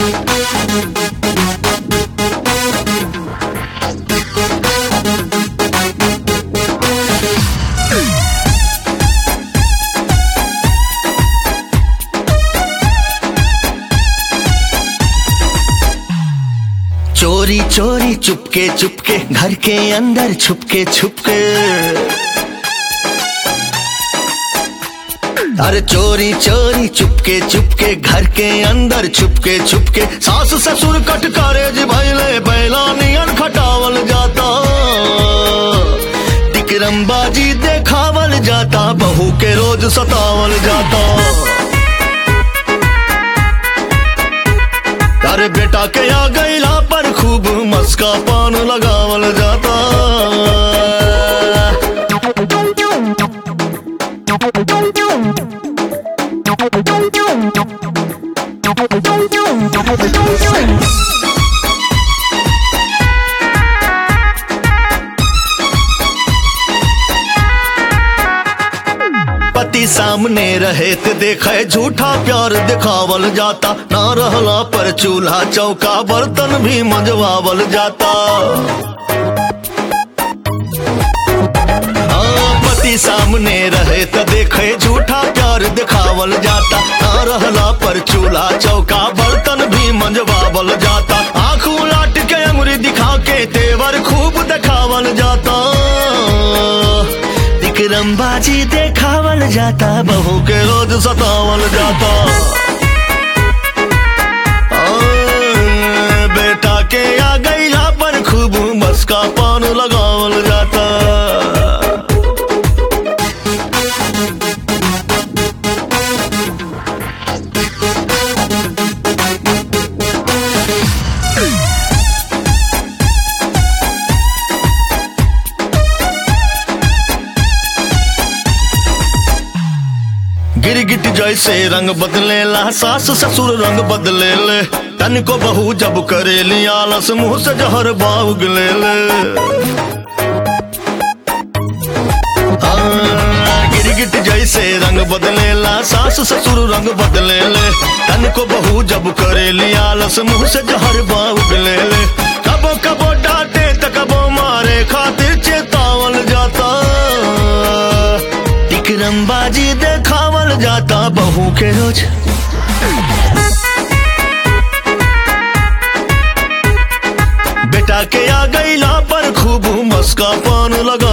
चोरी चोरी चुपके चुपके घर के अंदर छुपके छुपके अरे चोरी चोरी चुपके चुपके घर के अंदर छुपके छुपके सास ससुर कटकारे जी भैले बैला नियन खटावल जाता टिकरमबाजी देखावल जाता बहू के रोज सतावल जाता अरे बेटा के आ गईला पर खूब मस्का पान लगावल जाता पति सामने रहे ते देखे झूठा प्यार दिखावल जाता ना रहला पर चूल्हा चौका बर्तन भी मंजवावल जाता हाँ, पति सामने रहे त देखे झूठा प्यार दिखावल जाता ना रहला पर चूल्हा चौका बर्तन भी मंजवावल जाता आंख उलाट के अंगुरी दिखा के तेवर खूब दिखावल जाता विक्रमबाजी देखावल जाता बहू के रोज सतावल जाता आ, बेटा के आ गईला पर खूब मस्का पान लगावल जाता गिरगिट जैसे रंग बदलेला सास ससुर रंग बदले ले तन को बहू जब करे आलस मुंह से जहर बाउग ले ले हाँ, गिरगिट जैसे रंग बदलेला सास ससुर रंग बदले ले तन को बहू जब करे आलस मुंह से जहर बाउग ले ले कबो कबो डांटे त कबो मारे खातिर चेतावल जाता विक्रमबाजी देखावल जाता बहू के रोज बेटा के आ गईला पर खूब मस्का पान लगा